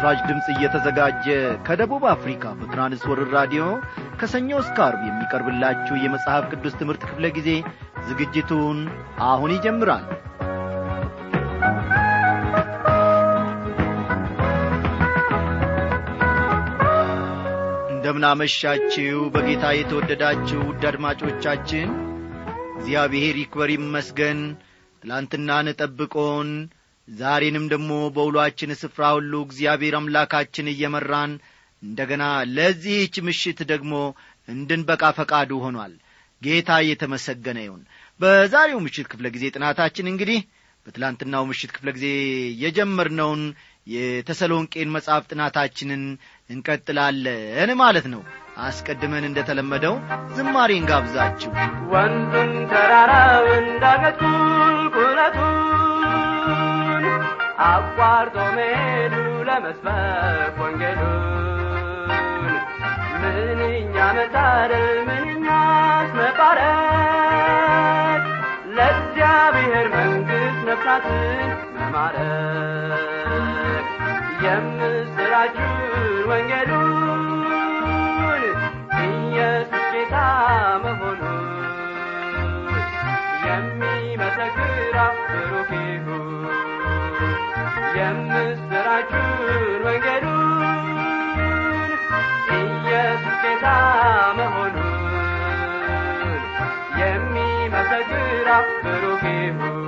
ለምሥራች ድምፅ እየተዘጋጀ ከደቡብ አፍሪካ በትራንስወርር ራዲዮ ከሰኞ እስከ አርብ የሚቀርብላችሁ የመጽሐፍ ቅዱስ ትምህርት ክፍለ ጊዜ ዝግጅቱን አሁን ይጀምራል እንደምናመሻችው በጌታ የተወደዳችሁ ውድ አድማጮቻችን እግዚአብሔር ይክበር ይመስገን ትላንትናን ጠብቆን ዛሬንም ደግሞ በውሎአችን ስፍራ ሁሉ እግዚአብሔር አምላካችን እየመራን እንደገና ለዚህች ምሽት ደግሞ እንድንበቃ ፈቃዱ ሆኗል ጌታ እየተመሰገነ ይሁን በዛሬው ምሽት ክፍለ ጊዜ ጥናታችን እንግዲህ በትላንትናው ምሽት ክፍለ ጊዜ የጀመርነውን የተሰሎንቄን መጽሐፍ ጥናታችንን እንቀጥላለን ማለት ነው አስቀድመን እንደ ተለመደው ዝማሬን ጋብዛችሁ ወንዙን ተራራውን ዳገት ቁልቁለቱን አቋርጦ መሄዱ ለመስበክ ወንጌሉን ምንኛ መታደል ምንኛስ መባረክ ለእግዚአብሔር መንግሥት ነፍሳትን መማረክ የምስራችን ወንጌሉን ኢየሱስ ጌታ መሆኑን የሚመሰክር ብሩክ ይሁን የምስራችን ወንጌሉን ኢየሱስ ጌታ መሆኑን የሚመሰክር ብሩክ ይሁን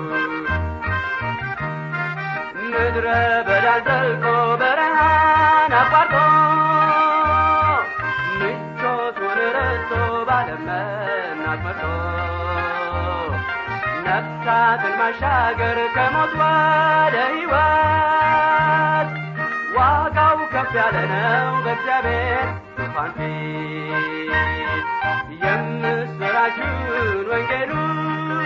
ምድረ በዳን ዘልቆ በረሃን አቋርጦ ምቾቱን ረስቶ ባለመናት መርቶ ነፍሳትን ማሻገር ከሞት ወደ ሕይወት ዋጋው ከፍ ያለ ነው በእግዚአብሔር ዙፋን ፊት የምስራችን ወንጌሉን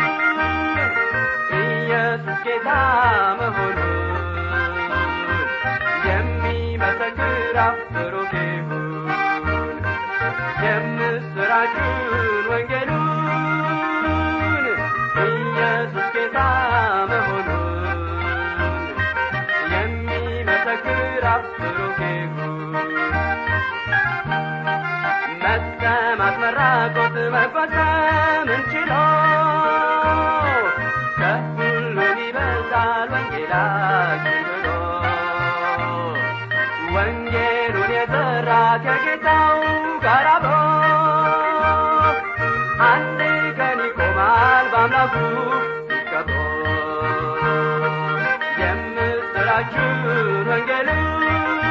ኢየሱስ ጌታ መሆኑን የሚመሰክር ብሩክ ይሁን የምስራችን ወንጌሉን ኢየሱስ ጌታ መሆኑን የሚመሰክር ብሩክ ይሁን መሰማት መራቆት መፈጸም እንችሎ ከሁሉም ይበልጣል ወንጌላችን ብሎ ወንጌሉን የዘራ ከጌታው ጋር አብሮ አንድ ቀን ይቆማል በአምላኩ ይከብሮ የምስራችን ወንጌልን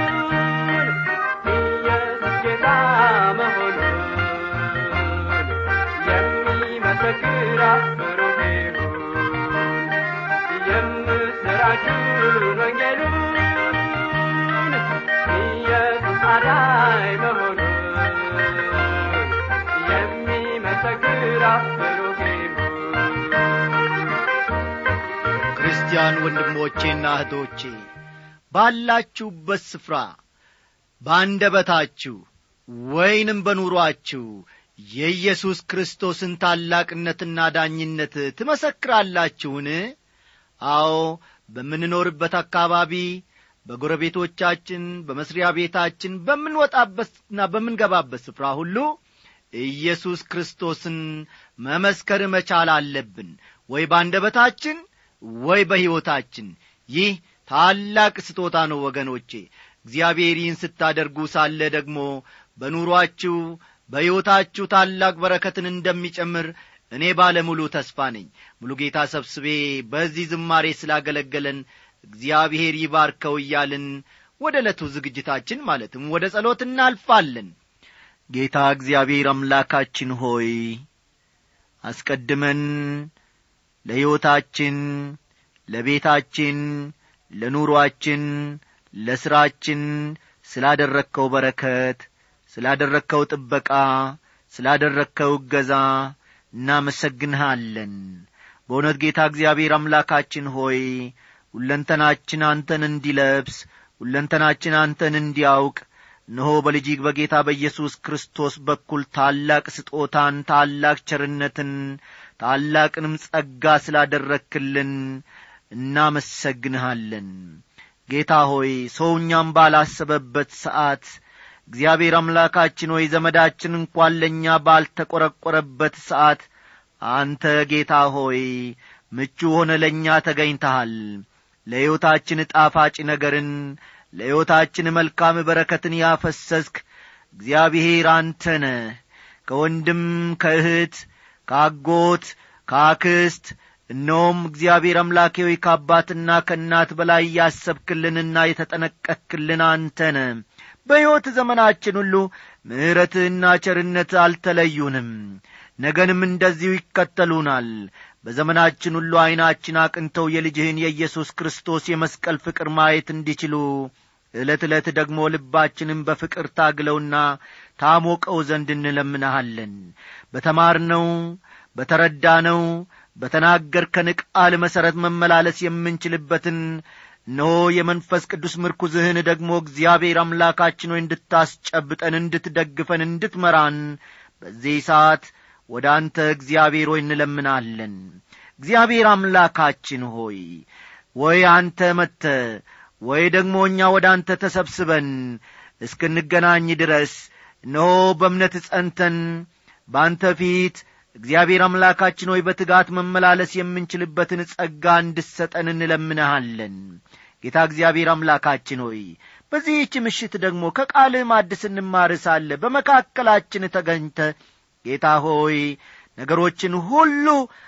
ኢየሱስ ጌታ መሆኑን የሚመሰክር ብሩክ ይሁን የምስራችን ወንጌሉን ኢየሱስ አዳኝ መሆኑን የሚመሰክር ብሩክ ይሁን ክርስቲያን ወንድሞቼና እህቶቼ ባላችሁበት ስፍራ በአንደበታችሁ ወይንም በኑሮአችሁ የኢየሱስ ክርስቶስን ታላቅነትና ዳኝነት ትመሰክራላችሁን አዎ በምንኖርበት አካባቢ በጎረቤቶቻችን በመስሪያ ቤታችን በምንወጣበትና በምንገባበት ስፍራ ሁሉ ኢየሱስ ክርስቶስን መመስከር መቻል አለብን ወይ በአንደበታችን ወይ በሕይወታችን ይህ ታላቅ ስጦታ ነው ወገኖቼ እግዚአብሔር ይህን ስታደርጉ ሳለ ደግሞ በኑሮአችሁ በሕይወታችሁ ታላቅ በረከትን እንደሚጨምር እኔ ባለ ሙሉ ተስፋ ነኝ ሙሉ ጌታ ሰብስቤ በዚህ ዝማሬ ስላገለገለን እግዚአብሔር ይባርከው እያልን ወደ ዕለቱ ዝግጅታችን ማለትም ወደ ጸሎት እናልፋለን ጌታ እግዚአብሔር አምላካችን ሆይ አስቀድመን ለሕይወታችን ለቤታችን ለኑሮአችን ለሥራችን ስላደረግከው በረከት ስላደረግከው ጥበቃ ስላደረግከው እገዛ እናመሰግንሃለን በእውነት ጌታ እግዚአብሔር አምላካችን ሆይ ሁለንተናችን አንተን እንዲለብስ ሁለንተናችን አንተን እንዲያውቅ እነሆ በልጅግ በጌታ በኢየሱስ ክርስቶስ በኩል ታላቅ ስጦታን ታላቅ ቸርነትን ታላቅንም ጸጋ ስላደረክልን እናመሰግንሃለን ጌታ ሆይ ሰው እኛም ባላሰበበት ሰዓት እግዚአብሔር አምላካችን ሆይ ዘመዳችን እንኳን ለእኛ ባልተቈረቈረበት ሰዓት አንተ ጌታ ሆይ ምቹ ሆነ ለእኛ ተገኝተሃል ለሕይወታችን ጣፋጭ ነገርን ለሕይወታችን መልካም በረከትን ያፈሰስክ እግዚአብሔር አንተ ነህ ከወንድም ከእህት ከአጎት ከአክስት እነሆም እግዚአብሔር አምላኬ ሆይ ከአባትና ከእናት በላይ ያሰብክልንና የተጠነቀክልን አንተ ነ በሕይወት ዘመናችን ሁሉ ምሕረትህና ቸርነት አልተለዩንም ነገንም እንደዚሁ ይከተሉናል በዘመናችን ሁሉ ዐይናችን አቅንተው የልጅህን የኢየሱስ ክርስቶስ የመስቀል ፍቅር ማየት እንዲችሉ ዕለት ዕለት ደግሞ ልባችንም በፍቅር ታግለውና ታሞቀው ዘንድ እንለምንሃለን በተማርነው በተረዳነው በተናገርከን ቃል መሠረት መመላለስ የምንችልበትን እነሆ የመንፈስ ቅዱስ ምርኩዝህን ደግሞ እግዚአብሔር አምላካችን ሆይ እንድታስጨብጠን እንድትደግፈን እንድትመራን በዚህ ሰዓት ወደ አንተ እግዚአብሔር ሆይ እንለምናለን እግዚአብሔር አምላካችን ሆይ ወይ አንተ መጥተ ወይ ደግሞ እኛ ወደ አንተ ተሰብስበን እስክንገናኝ ድረስ እነሆ በእምነት ጸንተን በአንተ ፊት እግዚአብሔር አምላካችን ሆይ በትጋት መመላለስ የምንችልበትን ጸጋ እንድሰጠን እንለምንሃለን ጌታ እግዚአብሔር አምላካችን ሆይ በዚህች ምሽት ደግሞ ከቃልህ ማድ ስንማር ሳለ በመካከላችን ተገኝተ ጌታ ሆይ ነገሮችን ሁሉ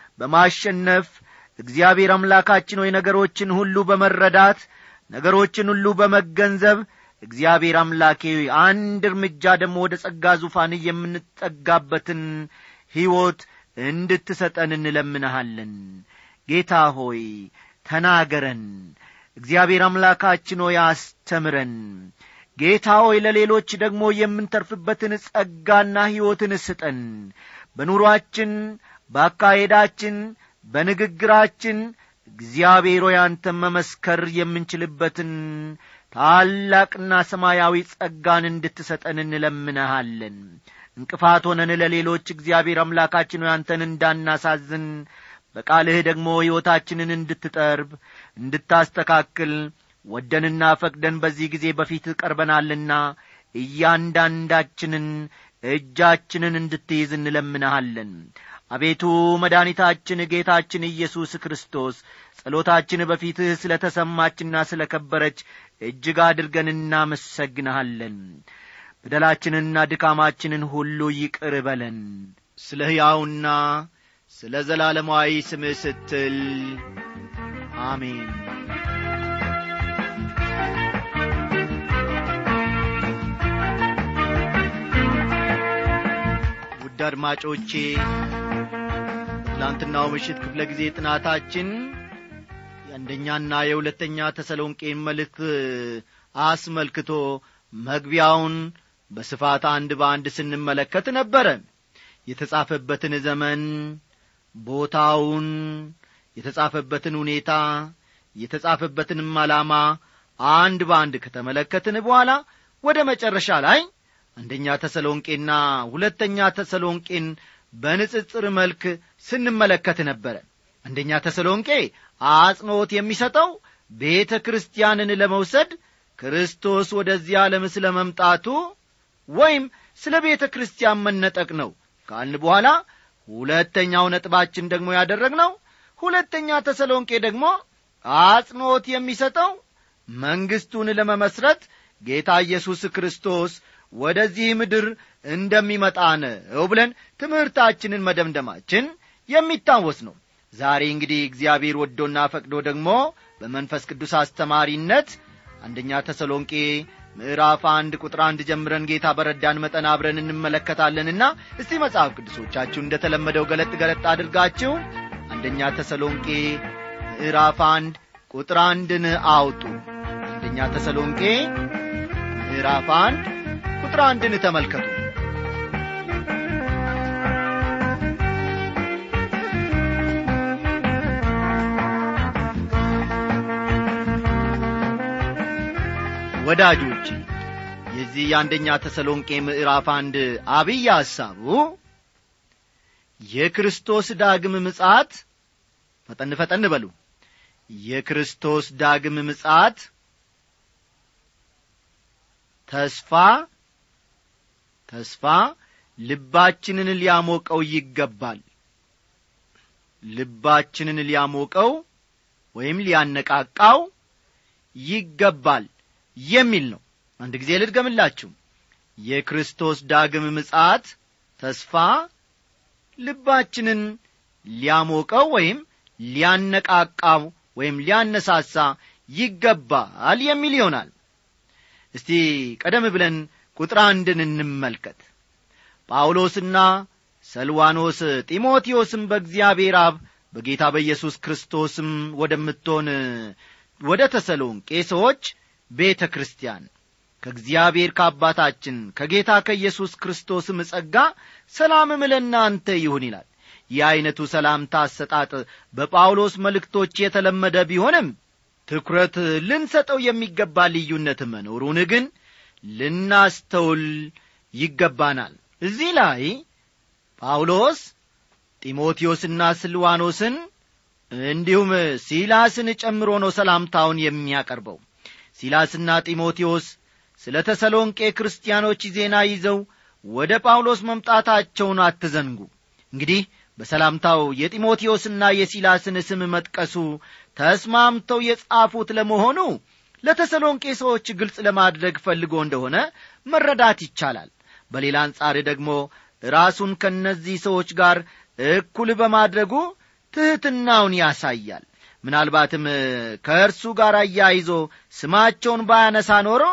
በማሸነፍ እግዚአብሔር አምላካችን ሆይ ነገሮችን ሁሉ በመረዳት ነገሮችን ሁሉ በመገንዘብ እግዚአብሔር አምላኬ አንድ እርምጃ ደግሞ ወደ ጸጋ ዙፋን የምንጠጋበትን ሕይወት እንድትሰጠን እንለምንሃለን ጌታ ሆይ ተናገረን እግዚአብሔር አምላካችን ሆይ አስተምረን ጌታ ሆይ ለሌሎች ደግሞ የምንተርፍበትን ጸጋና ሕይወትን ስጠን በኑሮአችን በአካሄዳችን በንግግራችን እግዚአብሔር ሆይ አንተን መመስከር የምንችልበትን ታላቅና ሰማያዊ ጸጋን እንድትሰጠን እንለምንሃለን እንቅፋት ሆነን ለሌሎች እግዚአብሔር አምላካችን ሆይ አንተን እንዳናሳዝን በቃልህ ደግሞ ሕይወታችንን እንድትጠርብ እንድታስተካክል ወደንና ፈቅደን በዚህ ጊዜ በፊት ቀርበናልና እያንዳንዳችንን እጃችንን እንድትይዝ እንለምንሃለን አቤቱ መድኃኒታችን ጌታችን ኢየሱስ ክርስቶስ ጸሎታችን በፊትህ ስለ ተሰማችና ስለ ከበረች እጅግ አድርገን እናመሰግንሃለን በደላችንንና ድካማችንን ሁሉ ይቅር በለን ስለ ሕያውና ስለ ዘላለማዊ ስምህ ስትል አሜን ውድ አድማጮቼ ትላንትናው ምሽት ክፍለ ጊዜ ጥናታችን የአንደኛና የሁለተኛ ተሰሎንቄን መልእክት አስመልክቶ መግቢያውን በስፋት አንድ በአንድ ስንመለከት ነበረ የተጻፈበትን ዘመን ቦታውን የተጻፈበትን ሁኔታ የተጻፈበትንም ዓላማ አንድ በአንድ ከተመለከትን በኋላ ወደ መጨረሻ ላይ አንደኛ ተሰሎንቄና ሁለተኛ ተሰሎንቄን በንጽጽር መልክ ስንመለከት ነበረ አንደኛ ተሰሎንቄ አጽንዖት የሚሰጠው ቤተ ክርስቲያንን ለመውሰድ ክርስቶስ ወደዚህ ዓለም ስለ መምጣቱ ወይም ስለ ቤተ ክርስቲያን መነጠቅ ነው ካልን በኋላ ሁለተኛው ነጥባችን ደግሞ ያደረግነው ሁለተኛ ተሰሎንቄ ደግሞ አጽንዖት የሚሰጠው መንግሥቱን ለመመስረት ጌታ ኢየሱስ ክርስቶስ ወደዚህ ምድር እንደሚመጣ ነው ብለን ትምህርታችንን መደምደማችን የሚታወስ ነው ዛሬ እንግዲህ እግዚአብሔር ወዶና ፈቅዶ ደግሞ በመንፈስ ቅዱስ አስተማሪነት አንደኛ ተሰሎንቄ ምዕራፍ አንድ ቁጥር አንድ ጀምረን ጌታ በረዳን መጠን አብረን እንመለከታለንና እስቲ መጽሐፍ ቅዱሶቻችሁ እንደ ተለመደው ገለጥ ገለጥ አድርጋችሁ አንደኛ ተሰሎንቄ ምዕራፍ አንድ ቁጥር አንድን አውጡ አንደኛ ተሰሎንቄ ምዕራፍ አንድ ቁጥር አንድን ተመልከቱ ወዳጆች የዚህ የአንደኛ ተሰሎንቄ ምዕራፍ አንድ አብይ ሐሳቡ የክርስቶስ ዳግም ምጻት ፈጠን ፈጠን በሉ የክርስቶስ ዳግም ምጻት ተስፋ ተስፋ ልባችንን ሊያሞቀው ይገባል ልባችንን ሊያሞቀው ወይም ሊያነቃቃው ይገባል የሚል ነው አንድ ጊዜ ልድገምላችሁ የክርስቶስ ዳግም ምጻት ተስፋ ልባችንን ሊያሞቀው ወይም ሊያነቃቃው ወይም ሊያነሳሳ ይገባል የሚል ይሆናል እስቲ ቀደም ብለን ቁጥር አንድን እንመልከት ጳውሎስና ሰልዋኖስ ጢሞቴዎስም በእግዚአብሔር አብ በጌታ በኢየሱስ ክርስቶስም ወደምትሆን ወደ ተሰሎንቄ ሰዎች ቤተ ክርስቲያን ከእግዚአብሔር ከአባታችን ከጌታ ከኢየሱስ ክርስቶስም ጸጋ ሰላምም ለእናንተ ይሁን ይላል ይህ ዐይነቱ ሰላምታ አሰጣጥ በጳውሎስ መልእክቶች የተለመደ ቢሆንም ትኩረት ልንሰጠው የሚገባ ልዩነት መኖሩን ግን ልናስተውል ይገባናል እዚህ ላይ ጳውሎስ ጢሞቴዎስና ስልዋኖስን እንዲሁም ሲላስን ጨምሮ ነው ሰላምታውን የሚያቀርበው ሲላስና ጢሞቴዎስ ስለ ተሰሎንቄ ክርስቲያኖች ዜና ይዘው ወደ ጳውሎስ መምጣታቸውን አትዘንጉ እንግዲህ በሰላምታው የጢሞቴዎስና የሲላስን ስም መጥቀሱ ተስማምተው የጻፉት ለመሆኑ ለተሰሎንቄ ሰዎች ግልጽ ለማድረግ ፈልጎ እንደሆነ መረዳት ይቻላል በሌላ አንጻር ደግሞ ራሱን ከእነዚህ ሰዎች ጋር እኩል በማድረጉ ትሕትናውን ያሳያል ምናልባትም ከእርሱ ጋር አያይዞ ስማቸውን ባያነሳ ኖሮ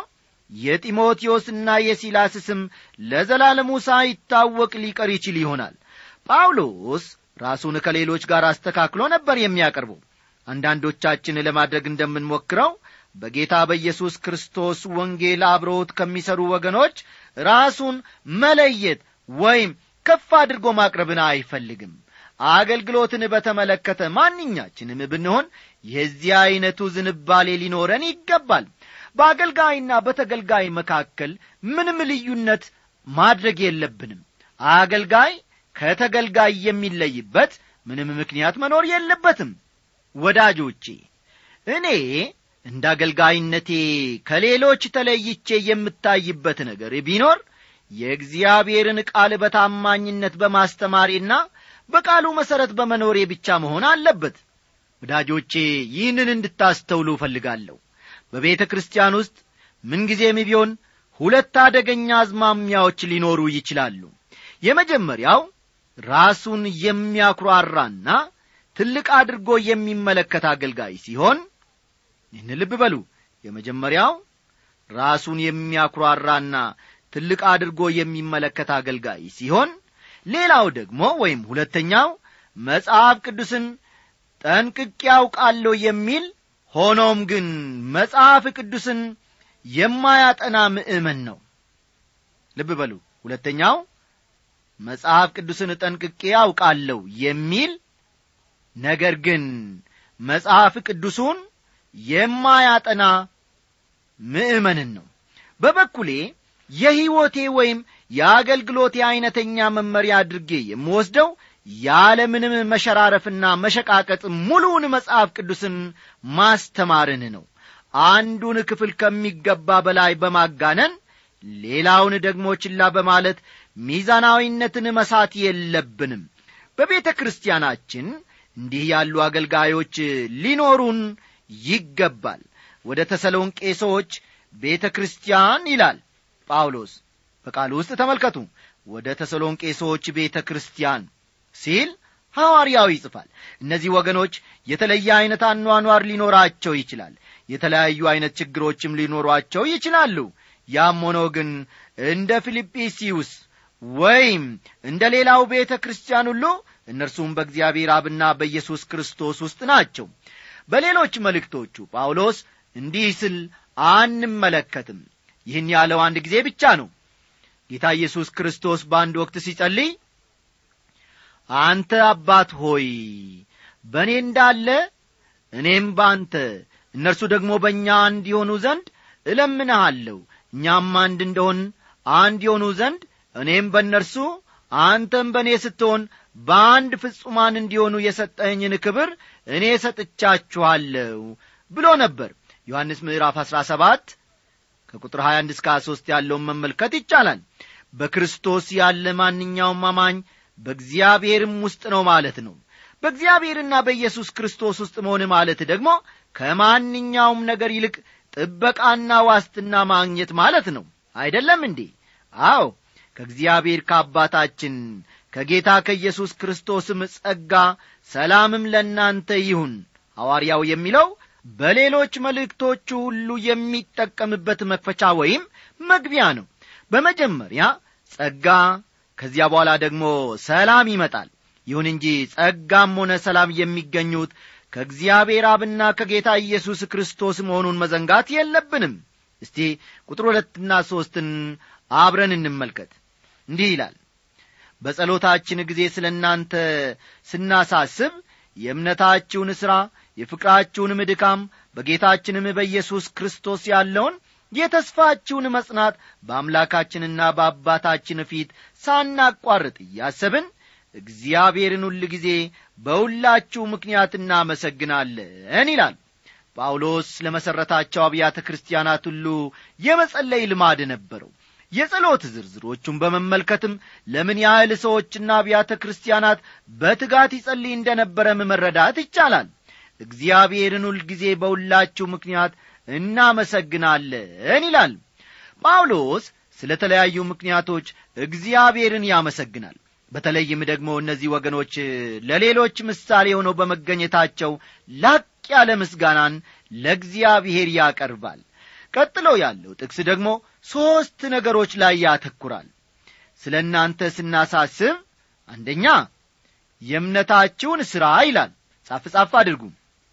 የጢሞቴዎስና የሲላስ ስም ለዘላለሙ ሳይታወቅ ሊቀር ይችል ይሆናል ጳውሎስ ራሱን ከሌሎች ጋር አስተካክሎ ነበር የሚያቀርበው አንዳንዶቻችን ለማድረግ እንደምንሞክረው በጌታ በኢየሱስ ክርስቶስ ወንጌል አብረውት ከሚሰሩ ወገኖች ራሱን መለየት ወይም ከፍ አድርጎ ማቅረብን አይፈልግም አገልግሎትን በተመለከተ ማንኛችንም ብንሆን የዚህ ዐይነቱ ዝንባሌ ሊኖረን ይገባል በአገልጋይና በተገልጋይ መካከል ምንም ልዩነት ማድረግ የለብንም አገልጋይ ከተገልጋይ የሚለይበት ምንም ምክንያት መኖር የለበትም ወዳጆቼ እኔ እንደ አገልጋይነቴ ከሌሎች ተለይቼ የምታይበት ነገር ቢኖር የእግዚአብሔርን ቃል በታማኝነት በማስተማሬና በቃሉ መሠረት በመኖሬ ብቻ መሆን አለበት ወዳጆቼ ይህንን እንድታስተውሉ እፈልጋለሁ በቤተ ክርስቲያን ውስጥ ምንጊዜም ቢሆን ሁለት አደገኛ አዝማሚያዎች ሊኖሩ ይችላሉ የመጀመሪያው ራሱን የሚያኩራራና ትልቅ አድርጎ የሚመለከት አገልጋይ ሲሆን ይህን ልብ በሉ የመጀመሪያው ራሱን የሚያኩራራና ትልቅ አድርጎ የሚመለከት አገልጋይ ሲሆን ሌላው ደግሞ ወይም ሁለተኛው መጽሐፍ ቅዱስን ጠንቅቅ ያውቃለሁ የሚል ሆኖም ግን መጽሐፍ ቅዱስን የማያጠና ምእመን ነው ልብ በሉ ሁለተኛው መጽሐፍ ቅዱስን ጠንቅቄ ያውቃለሁ የሚል ነገር ግን መጽሐፍ ቅዱሱን የማያጠና ምእመንን ነው በበኩሌ የሕይወቴ ወይም የአገልግሎቴ ዐይነተኛ መመሪያ አድርጌ የምወስደው ያለምንም መሸራረፍና መሸቃቀጥ ሙሉውን መጽሐፍ ቅዱስን ማስተማርን ነው አንዱን ክፍል ከሚገባ በላይ በማጋነን ሌላውን ደግሞ ችላ በማለት ሚዛናዊነትን መሳት የለብንም በቤተ ክርስቲያናችን እንዲህ ያሉ አገልጋዮች ሊኖሩን ይገባል ወደ ተሰሎንቄ ሰዎች ቤተ ክርስቲያን ይላል ጳውሎስ በቃሉ ውስጥ ተመልከቱ ወደ ተሰሎንቄ ሰዎች ቤተ ክርስቲያን ሲል ሐዋርያው ይጽፋል እነዚህ ወገኖች የተለየ ዐይነት አኗኗር ሊኖራቸው ይችላል የተለያዩ ዐይነት ችግሮችም ሊኖሯቸው ይችላሉ ያም ሆኖ ግን እንደ ፊልጵስዩስ ወይም እንደ ሌላው ቤተ ክርስቲያን ሁሉ እነርሱም በእግዚአብሔር አብና በኢየሱስ ክርስቶስ ውስጥ ናቸው በሌሎች መልእክቶቹ ጳውሎስ እንዲህ ስል አንመለከትም ይህን ያለው አንድ ጊዜ ብቻ ነው ጌታ ኢየሱስ ክርስቶስ በአንድ ወቅት ሲጸልይ አንተ አባት ሆይ በእኔ እንዳለ እኔም በአንተ እነርሱ ደግሞ በእኛ አንድ የሆኑ ዘንድ እለምንሃለሁ እኛም አንድ እንደሆን አንድ የሆኑ ዘንድ እኔም በእነርሱ አንተም በእኔ ስትሆን በአንድ ፍጹማን እንዲሆኑ የሰጠኸኝን ክብር እኔ ሰጥቻችኋለሁ ብሎ ነበር ዮሐንስ ምዕራፍ አሥራ ሰባት ከቁጥር 21 እስከ 23 ያለውን መመልከት ይቻላል በክርስቶስ ያለ ማንኛውም አማኝ በእግዚአብሔርም ውስጥ ነው ማለት ነው በእግዚአብሔርና በኢየሱስ ክርስቶስ ውስጥ መሆን ማለት ደግሞ ከማንኛውም ነገር ይልቅ ጥበቃና ዋስትና ማግኘት ማለት ነው አይደለም እንዴ አዎ ከእግዚአብሔር ከአባታችን ከጌታ ከኢየሱስ ክርስቶስም ጸጋ ሰላምም ለእናንተ ይሁን ሐዋርያው የሚለው በሌሎች መልእክቶቹ ሁሉ የሚጠቀምበት መክፈቻ ወይም መግቢያ ነው በመጀመሪያ ጸጋ ከዚያ በኋላ ደግሞ ሰላም ይመጣል ይሁን እንጂ ጸጋም ሆነ ሰላም የሚገኙት ከእግዚአብሔር አብና ከጌታ ኢየሱስ ክርስቶስ መሆኑን መዘንጋት የለብንም እስቲ ቁጥር ሁለትና ሦስትን አብረን እንመልከት እንዲህ ይላል በጸሎታችን ጊዜ ስለ እናንተ ስናሳስብ የእምነታችሁን ሥራ የፍቅራችሁንም ድካም በጌታችንም በኢየሱስ ክርስቶስ ያለውን የተስፋችሁን መጽናት በአምላካችንና በአባታችን ፊት ሳናቋርጥ እያሰብን እግዚአብሔርን ሁል ጊዜ በሁላችሁ ምክንያት እናመሰግናለን ይላል ጳውሎስ ለመሠረታቸው አብያተ ክርስቲያናት ሁሉ የመጸለይ ልማድ ነበረው የጸሎት ዝርዝሮቹን በመመልከትም ለምን ያህል ሰዎችና አብያተ ክርስቲያናት በትጋት ይጸልይ እንደነበረም መረዳት ይቻላል እግዚአብሔርን ሁልጊዜ በሁላችሁ ምክንያት እናመሰግናለን ይላል ጳውሎስ ስለ ተለያዩ ምክንያቶች እግዚአብሔርን ያመሰግናል በተለይም ደግሞ እነዚህ ወገኖች ለሌሎች ምሳሌ ሆነው በመገኘታቸው ላቅ ያለ ምስጋናን ለእግዚአብሔር ያቀርባል ቀጥሎ ያለው ጥቅስ ደግሞ ሦስት ነገሮች ላይ ያተኩራል ስለ እናንተ ስናሳስብ አንደኛ የእምነታችሁን ሥራ ይላል ጻፍ ጻፍ አድርጉ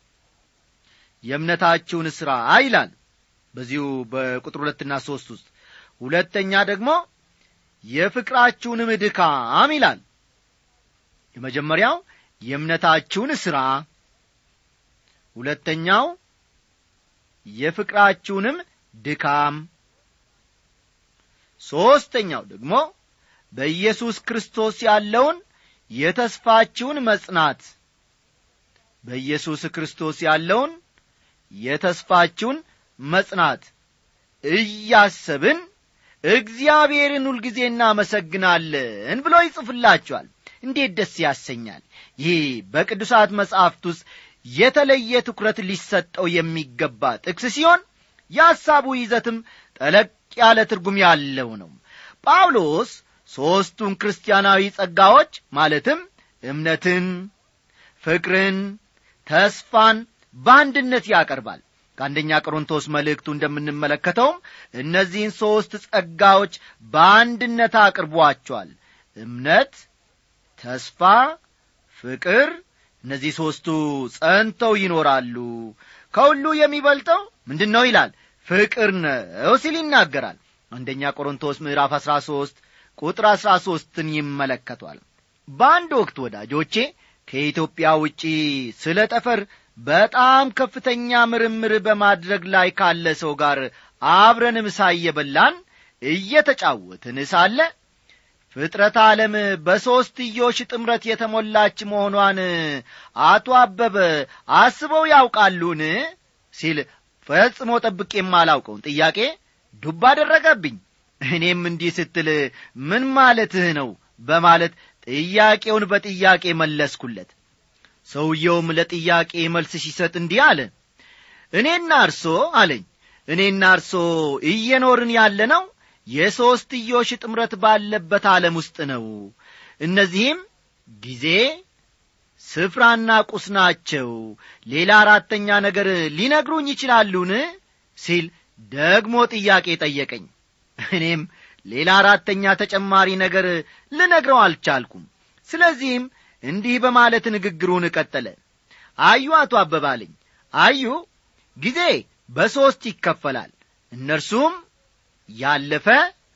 የእምነታችሁን ሥራ ይላል በዚሁ በቁጥር ሁለትና ሦስት ውስጥ ሁለተኛ ደግሞ የፍቅራችሁንም ድካም ይላል የመጀመሪያው የእምነታችሁን ሥራ ሁለተኛው የፍቅራችሁንም ድካም ሦስተኛው ደግሞ በኢየሱስ ክርስቶስ ያለውን የተስፋችሁን መጽናት በኢየሱስ ክርስቶስ ያለውን የተስፋችሁን መጽናት እያሰብን እግዚአብሔርን ሁልጊዜ እናመሰግናለን ብሎ ይጽፍላችኋል እንዴት ደስ ያሰኛል ይህ በቅዱሳት መጻሕፍት ውስጥ የተለየ ትኩረት ሊሰጠው የሚገባ ጥቅስ ሲሆን የሐሳቡ ይዘትም ጠለቅ ያለ ትርጉም ያለው ነው ጳውሎስ ሦስቱን ክርስቲያናዊ ጸጋዎች ማለትም እምነትን ፍቅርን ተስፋን በአንድነት ያቀርባል ከአንደኛ ቆሮንቶስ መልእክቱ እንደምንመለከተውም እነዚህን ሦስት ጸጋዎች በአንድነት አቅርቧቸዋል እምነት ተስፋ ፍቅር እነዚህ ሦስቱ ጸንተው ይኖራሉ ከሁሉ የሚበልጠው ምንድን ነው ይላል ፍቅር ነው ሲል ይናገራል አንደኛ ቆሮንቶስ ምዕራፍ አሥራ ሦስት ቁጥር አሥራ ሦስትን ይመለከቷል በአንድ ወቅት ወዳጆቼ ከኢትዮጵያ ውጪ ስለ ጠፈር በጣም ከፍተኛ ምርምር በማድረግ ላይ ካለ ሰው ጋር አብረን ምሳ እየበላን እየተጫወትን ሳለ ፍጥረት ዓለም በሦስትዮሽ ጥምረት የተሞላች መሆኗን አቶ አበበ አስበው ያውቃሉን ሲል ፈጽሞ ጠብቄ የማላውቀውን ጥያቄ ዱብ አደረገብኝ እኔም እንዲህ ስትል ምን ማለትህ ነው በማለት ጥያቄውን በጥያቄ መለስኩለት ሰውየውም ለጥያቄ መልስ ሲሰጥ እንዲህ አለ እኔና እርሶ አለኝ እኔና እርሶ እየኖርን ያለ ነው የሦስትዮሽ ጥምረት ባለበት ዓለም ውስጥ ነው እነዚህም ጊዜ ስፍራና ቁስ ናቸው ሌላ አራተኛ ነገር ሊነግሩኝ ይችላሉን ሲል ደግሞ ጥያቄ ጠየቀኝ እኔም ሌላ አራተኛ ተጨማሪ ነገር ልነግረው አልቻልኩም ስለዚህም እንዲህ በማለት ንግግሩን ቀጠለ አዩ አቶ አበባልኝ አዩ ጊዜ በሦስት ይከፈላል እነርሱም ያለፈ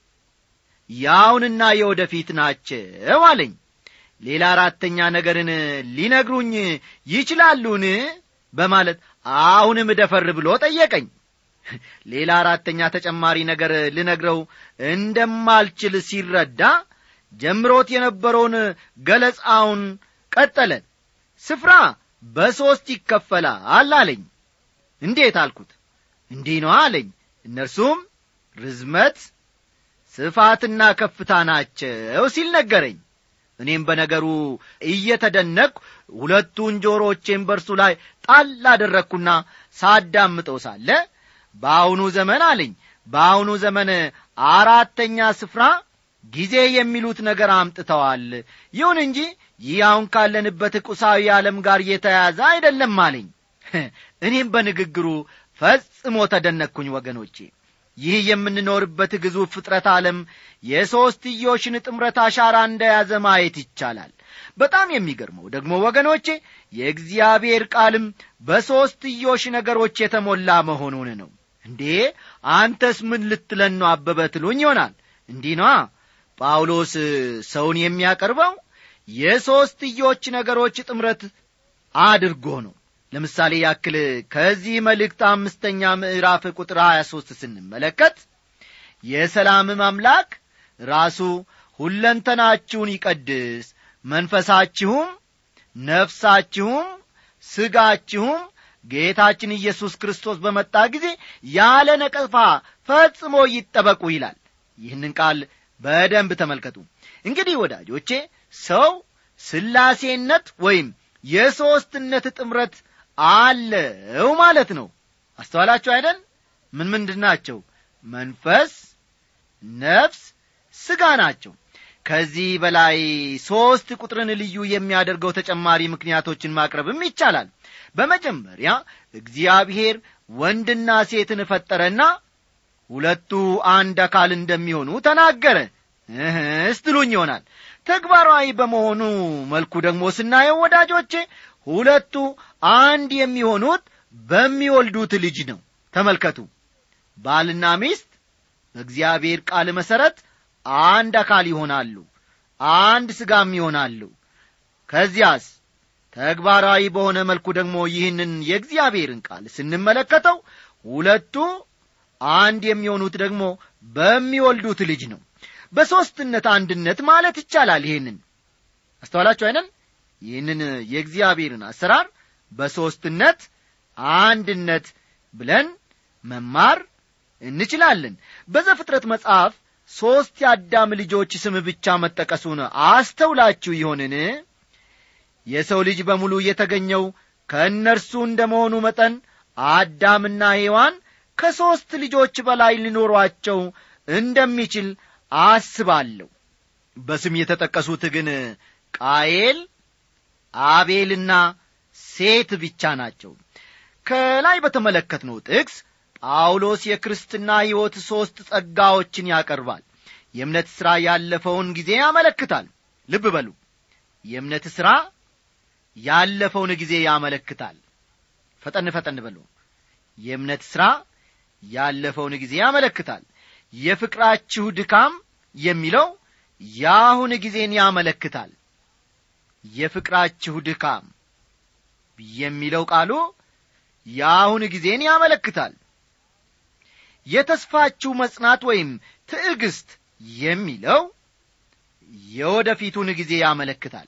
ያውንና የወደፊት ናቸው አለኝ ሌላ አራተኛ ነገርን ሊነግሩኝ ይችላሉን በማለት አሁንም ደፈር ብሎ ጠየቀኝ ሌላ አራተኛ ተጨማሪ ነገር ልነግረው እንደማልችል ሲረዳ ጀምሮት የነበረውን ገለጻውን ቀጠለ ስፍራ በሦስት ይከፈላል አለኝ እንዴት አልኩት እንዲህ ነው አለኝ እነርሱም ርዝመት ስፋትና ከፍታ ናቸው ሲል ነገረኝ እኔም በነገሩ እየተደነቅሁ ሁለቱን ጆሮቼን በርሱ ላይ ጣል አደረግኩና ሳዳምጠው ሳለ በአሁኑ ዘመን አለኝ በአሁኑ ዘመን አራተኛ ስፍራ ጊዜ የሚሉት ነገር አምጥተዋል ይሁን እንጂ ይህ አሁን ካለንበት ቁሳዊ ዓለም ጋር የተያያዘ አይደለም አለኝ እኔም በንግግሩ ፈጽሞ ተደነቅኩኝ ወገኖቼ ይህ የምንኖርበት ግዙፍ ፍጥረት ዓለም የሦስትዮሽን ጥምረት አሻራ እንደያዘ ማየት ይቻላል በጣም የሚገርመው ደግሞ ወገኖቼ የእግዚአብሔር ቃልም በሦስትዮሽ ነገሮች የተሞላ መሆኑን ነው እንዴ አንተስ ምን ልትለን ነው አበበ ትሉኝ ይሆናል እንዲህ ነዋ ጳውሎስ ሰውን የሚያቀርበው የሦስትዮች ነገሮች ጥምረት አድርጎ ነው ለምሳሌ ያክል ከዚህ መልእክት አምስተኛ ምዕራፍ ቁጥር 23 ስንመለከት የሰላምም አምላክ ራሱ ሁለንተናችሁን ይቀድስ መንፈሳችሁም ነፍሳችሁም ሥጋችሁም ጌታችን ኢየሱስ ክርስቶስ በመጣ ጊዜ ያለ ነቀፋ ፈጽሞ ይጠበቁ ይላል ይህንን ቃል በደንብ ተመልከቱ እንግዲህ ወዳጆቼ ሰው ስላሴነት ወይም የሦስትነት ጥምረት አለው ማለት ነው አስተዋላችሁ አይደል ምን ምንድን ናቸው መንፈስ ነፍስ ሥጋ ናቸው ከዚህ በላይ ሦስት ቁጥርን ልዩ የሚያደርገው ተጨማሪ ምክንያቶችን ማቅረብም ይቻላል በመጀመሪያ እግዚአብሔር ወንድና ሴትን ፈጠረና ሁለቱ አንድ አካል እንደሚሆኑ ተናገረ ስትሉኝ ይሆናል ተግባራዊ በመሆኑ መልኩ ደግሞ ስናየው ወዳጆቼ ሁለቱ አንድ የሚሆኑት በሚወልዱት ልጅ ነው ተመልከቱ ባልና ሚስት በእግዚአብሔር ቃል መሠረት አንድ አካል ይሆናሉ አንድ ሥጋም ይሆናሉ ከዚያስ ተግባራዊ በሆነ መልኩ ደግሞ ይህንን የእግዚአብሔርን ቃል ስንመለከተው ሁለቱ አንድ የሚሆኑት ደግሞ በሚወልዱት ልጅ ነው በሦስትነት አንድነት ማለት ይቻላል ይህንን አስተዋላችሁ አይነን ይህንን የእግዚአብሔርን አሰራር በሦስትነት አንድነት ብለን መማር እንችላለን በዘፍጥረት መጽሐፍ ሦስት የአዳም ልጆች ስም ብቻ መጠቀሱን አስተውላችሁ ይሆንን የሰው ልጅ በሙሉ የተገኘው ከእነርሱ እንደ መሆኑ መጠን አዳምና ሔዋን ከሦስት ልጆች በላይ ሊኖሯቸው እንደሚችል አስባለሁ በስም የተጠቀሱት ግን ቃየል አቤልና ሴት ብቻ ናቸው ከላይ በተመለከትነው ጥቅስ ጳውሎስ የክርስትና ሕይወት ሦስት ጸጋዎችን ያቀርባል የእምነት ሥራ ያለፈውን ጊዜ ያመለክታል ልብ በሉ የእምነት ሥራ ያለፈውን ጊዜ ያመለክታል ፈጠን ፈጠን በሉ የእምነት ሥራ ያለፈውን ጊዜ ያመለክታል የፍቅራችሁ ድካም የሚለው የአሁን ጊዜን ያመለክታል የፍቅራችሁ ድካም የሚለው ቃሉ የአሁን ጊዜን ያመለክታል የተስፋችሁ መጽናት ወይም ትዕግስት የሚለው የወደፊቱን ጊዜ ያመለክታል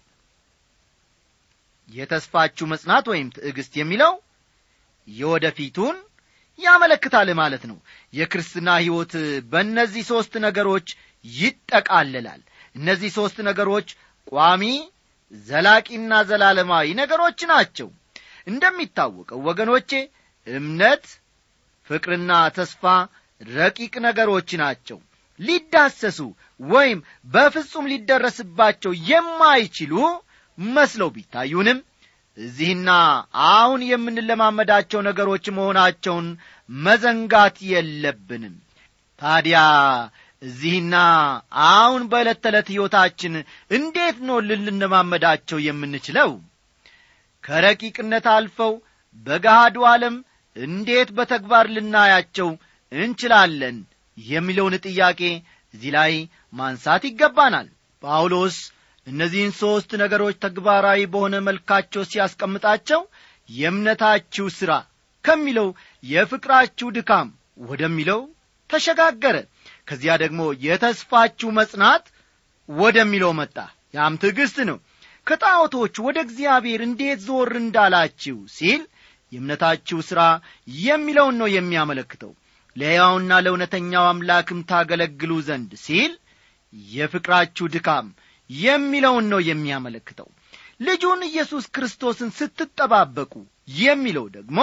የተስፋችሁ መጽናት ወይም ትዕግስት የሚለው የወደፊቱን ያመለክታል ማለት ነው የክርስትና ሕይወት በእነዚህ ሦስት ነገሮች ይጠቃልላል እነዚህ ሦስት ነገሮች ቋሚ ዘላቂና ዘላለማዊ ነገሮች ናቸው እንደሚታወቀው ወገኖቼ እምነት ፍቅርና ተስፋ ረቂቅ ነገሮች ናቸው ሊዳሰሱ ወይም በፍጹም ሊደረስባቸው የማይችሉ መስለው ቢታዩንም እዚህና አሁን የምንለማመዳቸው ነገሮች መሆናቸውን መዘንጋት የለብንም ታዲያ እዚህና አሁን በዕለት ተዕለት ሕይወታችን እንዴት ነው ልንለማመዳቸው የምንችለው ከረቂቅነት አልፈው በገሃዱ ዓለም እንዴት በተግባር ልናያቸው እንችላለን የሚለውን ጥያቄ እዚህ ላይ ማንሳት ይገባናል ጳውሎስ እነዚህን ሦስት ነገሮች ተግባራዊ በሆነ መልካቸው ሲያስቀምጣቸው የእምነታችሁ ሥራ ከሚለው የፍቅራችሁ ድካም ወደሚለው ተሸጋገረ ከዚያ ደግሞ የተስፋችሁ መጽናት ወደሚለው መጣ ያም ትዕግሥት ነው ከጣዖቶች ወደ እግዚአብሔር እንዴት ዞር እንዳላችሁ ሲል የእምነታችሁ ሥራ የሚለውን ነው የሚያመለክተው ለሕያውና ለእውነተኛው አምላክም ታገለግሉ ዘንድ ሲል የፍቅራችሁ ድካም የሚለውን ነው የሚያመለክተው ልጁን ኢየሱስ ክርስቶስን ስትጠባበቁ የሚለው ደግሞ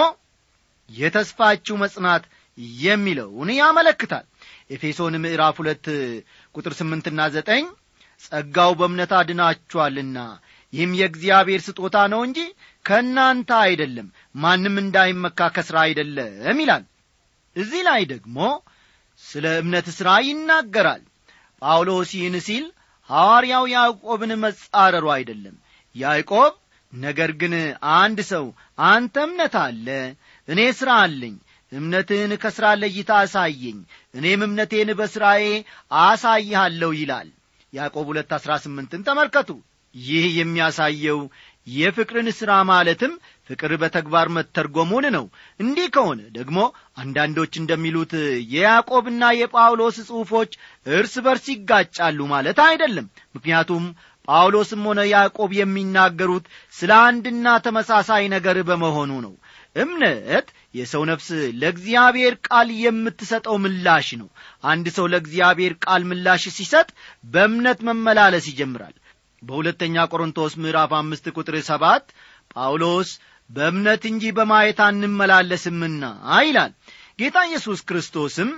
የተስፋችሁ መጽናት የሚለውን ያመለክታል ኤፌሶን ምዕራፍ ሁለት ቁጥር ስምንትና ዘጠኝ ጸጋው በእምነት አድናችኋልና ይህም የእግዚአብሔር ስጦታ ነው እንጂ ከእናንተ አይደለም ማንም እንዳይመካ ከሥራ አይደለም ይላል እዚህ ላይ ደግሞ ስለ እምነት ሥራ ይናገራል ጳውሎስ ይህን ሲል ሐዋርያው ያዕቆብን መጻረሩ አይደለም ያዕቆብ ነገር ግን አንድ ሰው አንተ እምነት አለ እኔ ሥራ አለኝ እምነትህን ከሥራ ለይታ አሳየኝ እኔም እምነቴን በሥራዬ አሳይሃለሁ ይላል ያዕቆብ ሁለት አሥራ ስምንትን ተመልከቱ ይህ የሚያሳየው የፍቅርን ሥራ ማለትም ፍቅር በተግባር መተርጎሙን ነው እንዲህ ከሆነ ደግሞ አንዳንዶች እንደሚሉት የያዕቆብና የጳውሎስ ጽሑፎች እርስ በርስ ይጋጫሉ ማለት አይደለም ምክንያቱም ጳውሎስም ሆነ ያዕቆብ የሚናገሩት ስለ አንድና ተመሳሳይ ነገር በመሆኑ ነው እምነት የሰው ነፍስ ለእግዚአብሔር ቃል የምትሰጠው ምላሽ ነው አንድ ሰው ለእግዚአብሔር ቃል ምላሽ ሲሰጥ በእምነት መመላለስ ይጀምራል በሁለተኛ ቆሮንቶስ ምዕራፍ አምስት ቁጥር ሰባት ጳውሎስ በእምነት እንጂ በማየት አንመላለስምና ይላል ጌታ ኢየሱስ ክርስቶስም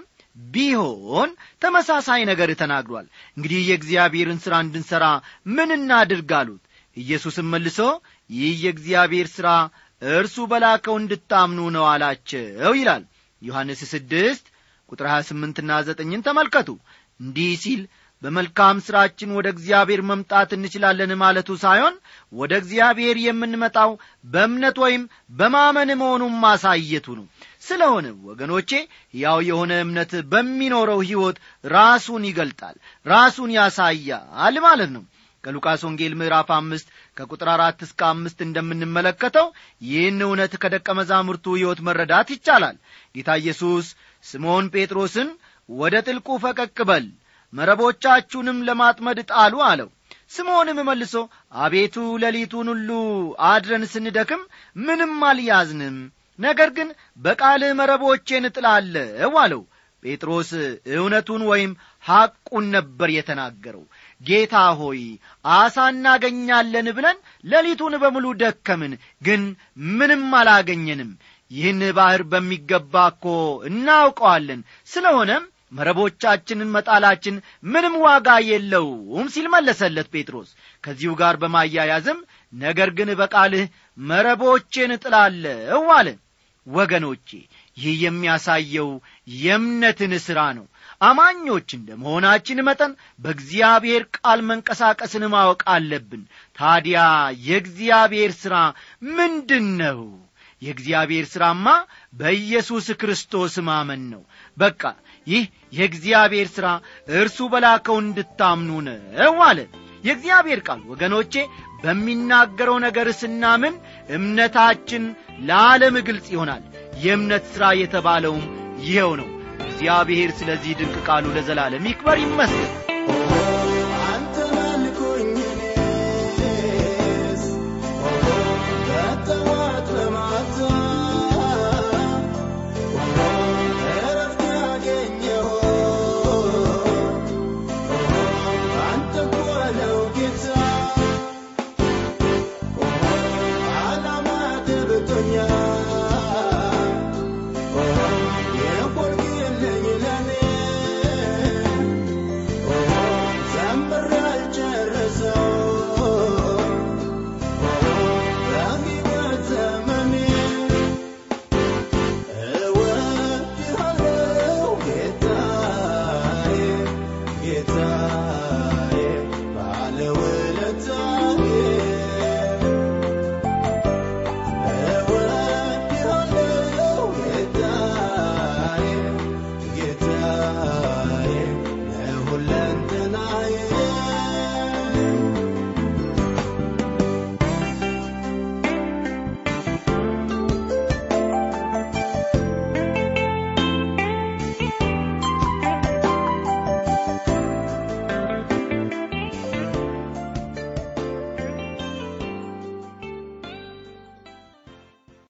ቢሆን ተመሳሳይ ነገር ተናግሯል እንግዲህ የእግዚአብሔርን ሥራ እንድንሠራ ምን እናድርግ አሉት ኢየሱስም መልሶ ይህ የእግዚአብሔር ሥራ እርሱ በላከው እንድታምኑ ነው አላቸው ይላል ዮሐንስ ስድስት ቁጥር 28ና ዘጠኝን ተመልከቱ እንዲህ ሲል በመልካም ሥራችን ወደ እግዚአብሔር መምጣት እንችላለን ማለቱ ሳይሆን ወደ እግዚአብሔር የምንመጣው በእምነት ወይም በማመን መሆኑን ማሳየቱ ነው ስለሆነ ወገኖቼ ያው የሆነ እምነት በሚኖረው ሕይወት ራሱን ይገልጣል ራሱን ያሳያል ማለት ነው ከሉቃስ ወንጌል ምዕራፍ አምስት ከቁጥር አራት እስከ አምስት እንደምንመለከተው ይህን እውነት ከደቀ መዛሙርቱ ሕይወት መረዳት ይቻላል ጌታ ኢየሱስ ስምዖን ጴጥሮስን ወደ ጥልቁ ፈቀቅ በል መረቦቻችሁንም ለማጥመድ ጣሉ አለው ስምዖንም መልሶ አቤቱ ሌሊቱን ሁሉ አድረን ስንደክም ምንም አልያዝንም ነገር ግን በቃልህ መረቦቼን እጥላለሁ አለው ጴጥሮስ እውነቱን ወይም ሐቁን ነበር የተናገረው ጌታ ሆይ አሳ እናገኛለን ብለን ሌሊቱን በሙሉ ደከምን ግን ምንም አላገኘንም ይህን ባሕር በሚገባ እኮ እናውቀዋለን ስለሆነም መረቦቻችንን መጣላችን ምንም ዋጋ የለውም ሲል መለሰለት ጴጥሮስ ከዚሁ ጋር በማያያዝም ነገር ግን በቃልህ መረቦቼን እጥላለሁ አለ ወገኖቼ ይህ የሚያሳየው የእምነትን ሥራ ነው አማኞች እንደ መሆናችን መጠን በእግዚአብሔር ቃል መንቀሳቀስን ማወቅ አለብን ታዲያ የእግዚአብሔር ሥራ ምንድን ነው የእግዚአብሔር ሥራማ በኢየሱስ ክርስቶስ ማመን ነው በቃ ይህ የእግዚአብሔር ሥራ እርሱ በላከው እንድታምኑ ነው አለ የእግዚአብሔር ቃል ወገኖቼ በሚናገረው ነገር ስናምን እምነታችን ለዓለም ግልጽ ይሆናል የእምነት ሥራ የተባለውም ይኸው ነው እግዚአብሔር ስለዚህ ድንቅ ቃሉ ለዘላለም ይክበር ይመስገን